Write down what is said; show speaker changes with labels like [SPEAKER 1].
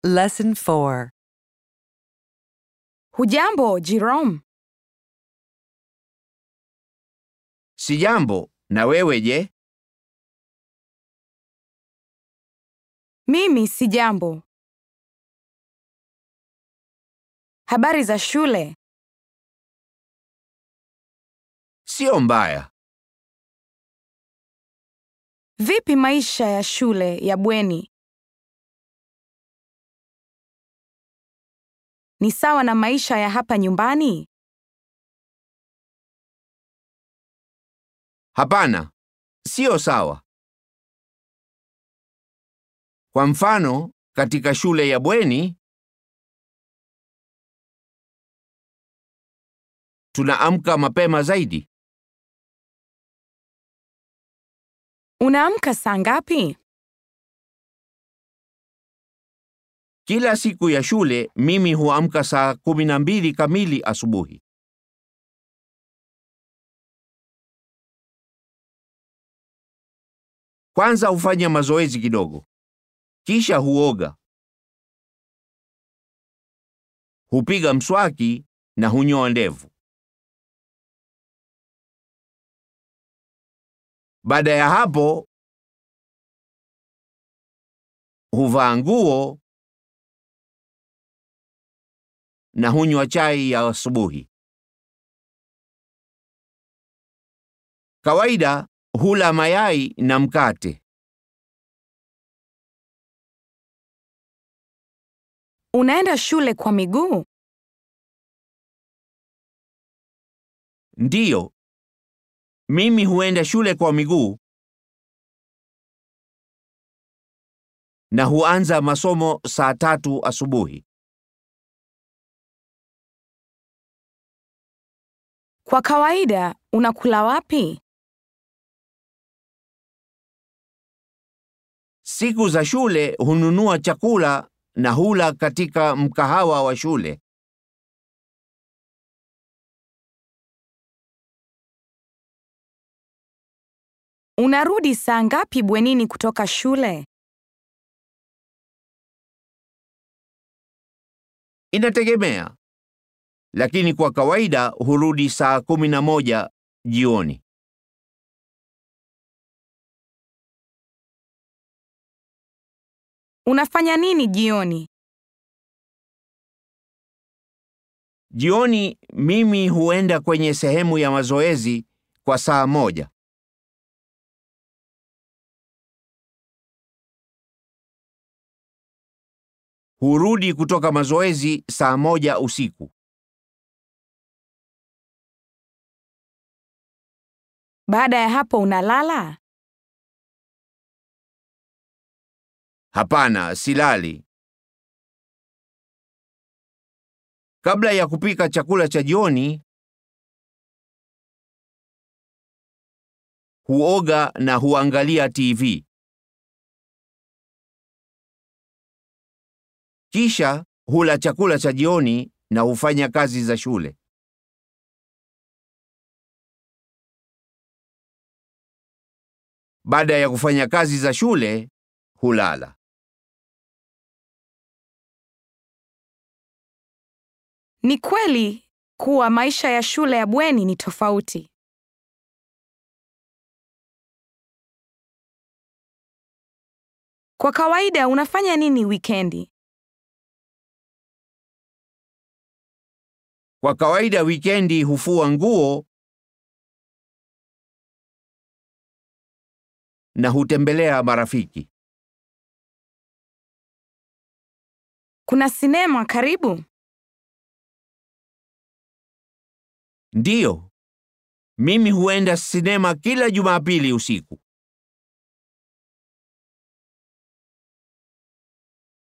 [SPEAKER 1] Lesson 4.
[SPEAKER 2] Hujambo, Jerome?
[SPEAKER 3] Sijambo, na wewe je?
[SPEAKER 2] Mimi si jambo. Habari za shule?
[SPEAKER 3] Sio mbaya.
[SPEAKER 2] Vipi maisha ya shule ya bweni? Ni sawa na maisha ya hapa nyumbani?
[SPEAKER 3] Hapana, sio sawa. Kwa mfano, katika shule ya bweni tunaamka mapema zaidi.
[SPEAKER 2] Unaamka saa ngapi?
[SPEAKER 3] Kila siku ya shule mimi huamka saa kumi na mbili kamili asubuhi. Kwanza hufanya mazoezi kidogo, kisha huoga, hupiga mswaki na hunyoa ndevu. Baada ya hapo huvaa nguo na hunywa chai ya asubuhi. Kawaida hula mayai na mkate.
[SPEAKER 2] Unaenda shule kwa miguu?
[SPEAKER 3] Ndiyo, mimi huenda shule kwa miguu na huanza masomo saa tatu asubuhi.
[SPEAKER 2] Kwa kawaida unakula wapi?
[SPEAKER 3] Siku za shule hununua chakula na hula katika mkahawa wa shule.
[SPEAKER 2] Unarudi saa ngapi bwenini kutoka shule?
[SPEAKER 3] Inategemea, lakini kwa kawaida hurudi saa kumi na moja jioni.
[SPEAKER 2] Unafanya nini jioni?
[SPEAKER 3] Jioni mimi huenda kwenye sehemu ya mazoezi kwa saa moja. Hurudi kutoka mazoezi saa moja usiku.
[SPEAKER 2] Baada ya hapo unalala?
[SPEAKER 3] Hapana, silali. Kabla ya kupika chakula cha jioni, huoga na huangalia TV. Kisha hula chakula cha jioni na hufanya kazi za shule. Baada ya kufanya kazi za shule, hulala.
[SPEAKER 2] Ni kweli kuwa maisha ya shule ya bweni ni tofauti. Kwa kawaida unafanya nini wikendi?
[SPEAKER 3] Kwa kawaida wikendi hufua nguo na hutembelea marafiki.
[SPEAKER 2] Kuna sinema karibu?
[SPEAKER 3] Ndiyo, mimi huenda sinema kila Jumapili usiku.